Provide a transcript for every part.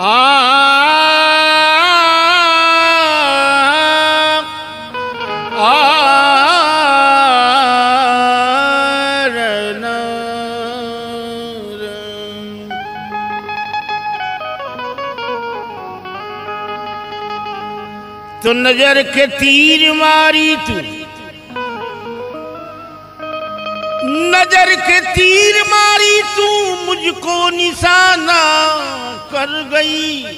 तो नजर के तीर मारी तू नजर के तीर मारी तू मुझको निशाना कर गई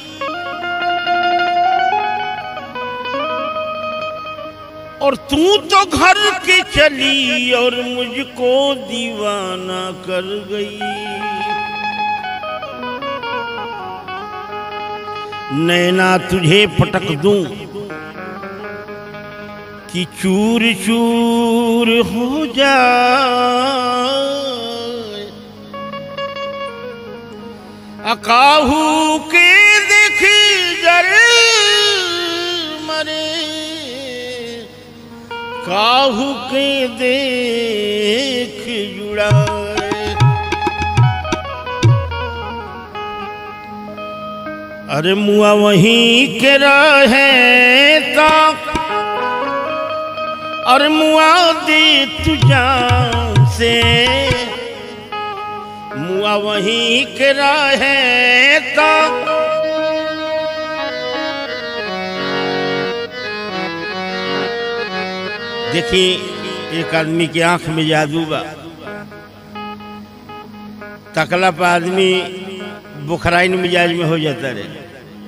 और तू तो घर के चली और मुझको दीवाना कर गई नैना तुझे पटक दूं कि चूर चूर हो जाए अकाहू के देख जर मरे काहू के देख जुड़ाए अरे मुआ वहीं के रहे ता और मुआ दे तुझा से मुआ वहीं के रहे ता देखिए एक आदमी की आंख में जादू बा तकला पर आदमी बुखराइन मिजाज में हो जाता रहे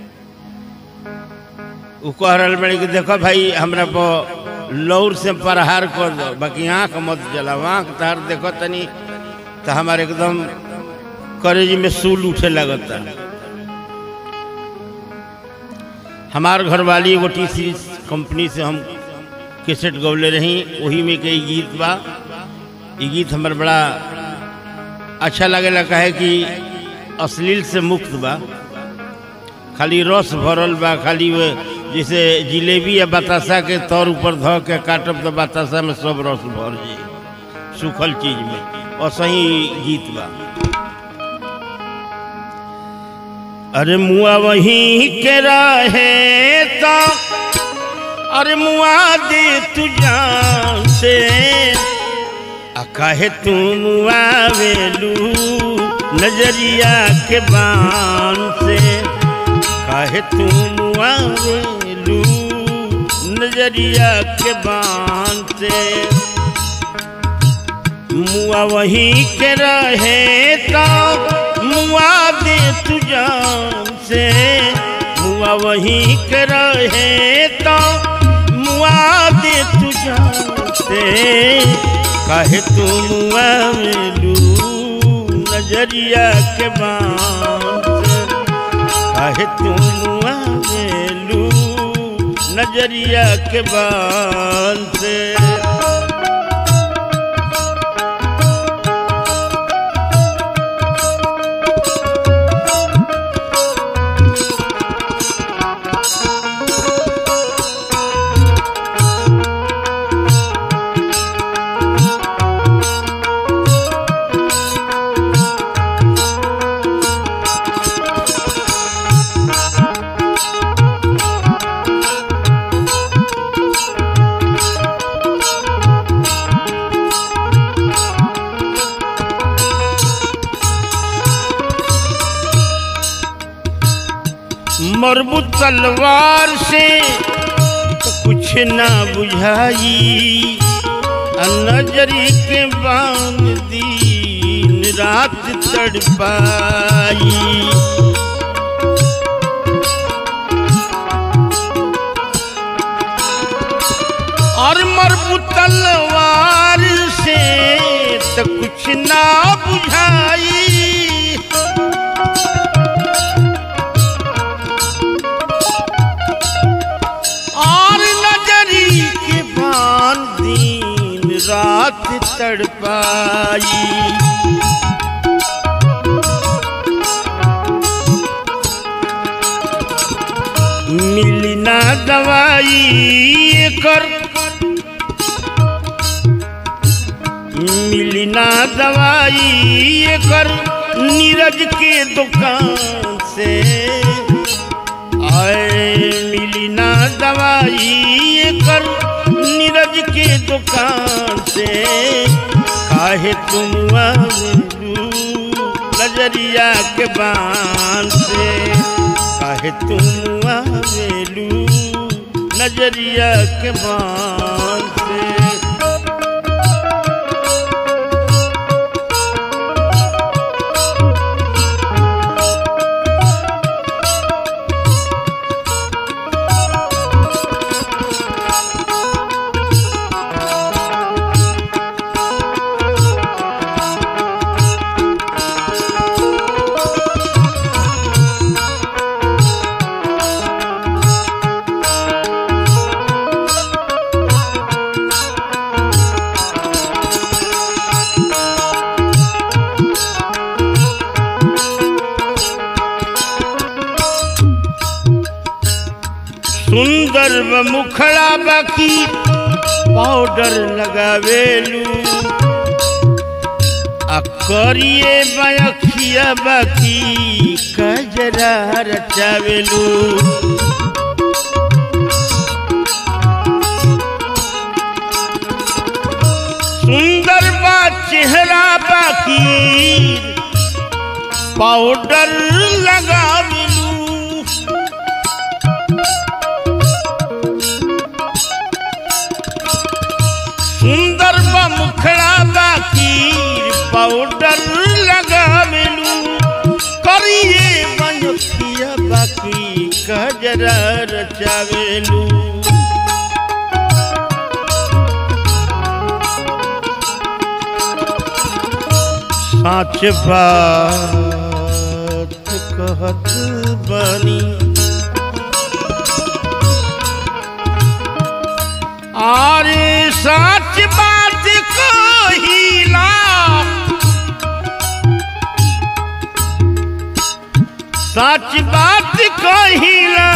उ कह रहा बड़े कि देखो भाई हमरा पर लौर से प्रहार कर दो बाकी आँख मत जलाओ आँख तार देखो तनी तो हमारे एकदम करेज में सूल उठे लगता हमार घरवाली एगो टी सीरीज कंपनी से हम कैसेट गौले रही वही में कई गीत बा ये गीत हमार बड़ा अच्छा लगेला कहे कि अश्लील से मुक्त बा खाली रस भरल बा खाली वो जैसे जिलेबी या बतासा के तौर ऊपर ध के काटब तो बतासा में सब रस भर जाई सूखल चीज में और सही गीत बा अरे मुआ वहीं के रहे तो अरे मुआ दे तुझा से काहे तू मुआ वेलू नजरिया के बान से काहे तू मुआ वेलू नजरिया के बान से मुआ वहीं के रहे तो मुआ दे तुझा से मुआ वहीं के रहे तो मुआ दे तुझा से काहे तू मुआ वेलू नजरिया के बान से काहे तू मुआ वेलू नजरिया के बान से मरबू तलवार से तो कुछ ना बुझाई नजरी के बांध दिन रात तड़पाई और मरबू तलवार से तो कुछ ना बुझाई और नजरी के बान दिन रात तड़पाई मिली ना दवाई कर मिली ना दवाई कर नीरज के दुकान से है मिली ना दवाई कर नीरज के दुकान से काहे तुम आवेलू नजरिया के बान से काहे तुम आवेलू नजरिया के बान से सुंदर व मुखड़ा बाकी पाउडर लगावेलू आ करिए बयखिया बाकी कजरा रचावेलू सुंदर बा चेहरा बाकी पाउडर लगावेलू सुंदर बा मुखड़ा बाकी पाउडर लगावेलू करिए बनखिया बाकी कजरा रचावेलू साच बात कहत बनी अरे सच बात कहिला सच बात कहिला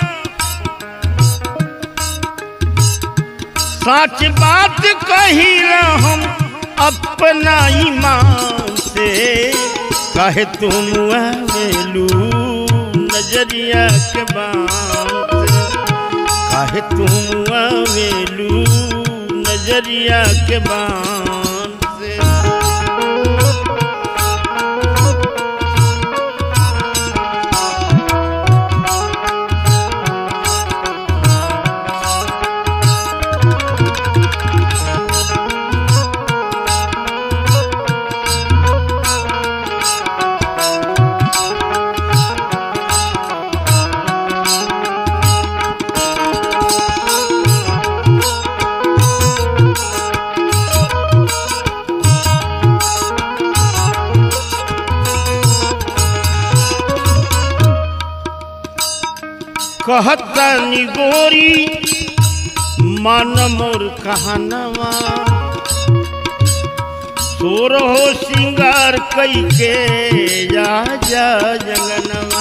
सच बात कहिला हम अपना ईमान से कहे तुम आवेलू नजरिया के बात से काहे तुम आवेलू नजरिया के बान से कहता गोरी मन मोर कहनवा सोर हो सिंगार कई के जा जा जंगनवा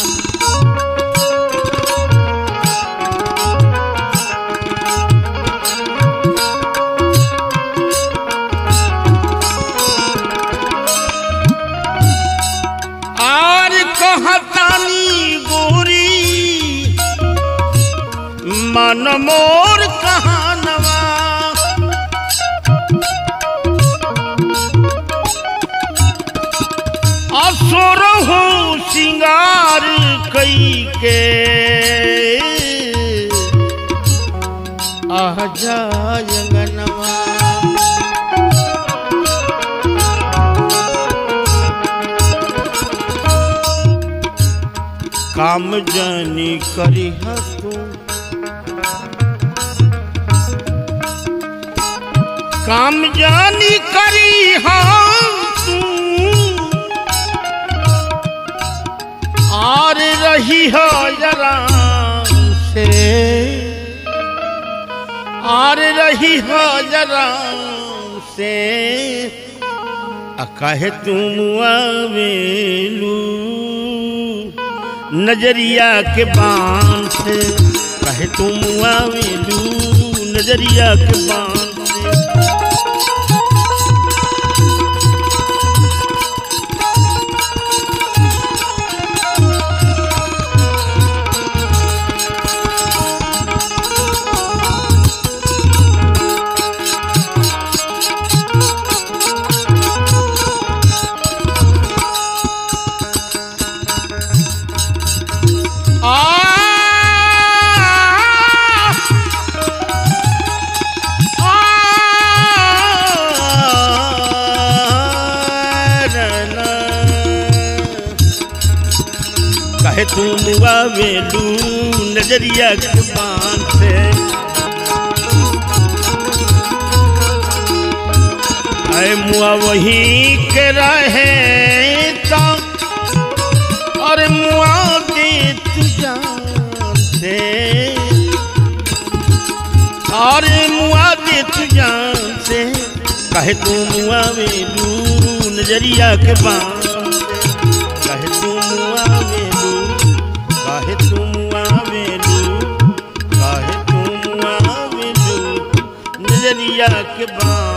आर कहतानी गोरी मन मोर कहानवा असुर हो सिंगार कई के आ जायंगनवा काम जानी करी तू काम जानी करी तू और रही हो जरा से और रही हो जरा से आ काहे तुम आवेलू नजरिया के बान से कहे तुम आवेलू नजरिया के बान से कहे तू मुआ वेलू नजरिया के बान से अरे मुआ वही के रहे तो और मुआ दे तू जान से और मुआ दे तू जान से कहे तू मुआ वेलू नजरिया के बान से कहे तू मुआ वेलू कहे तू मुआ वेलू कहे तू मुआ वेलू नजरिया के बान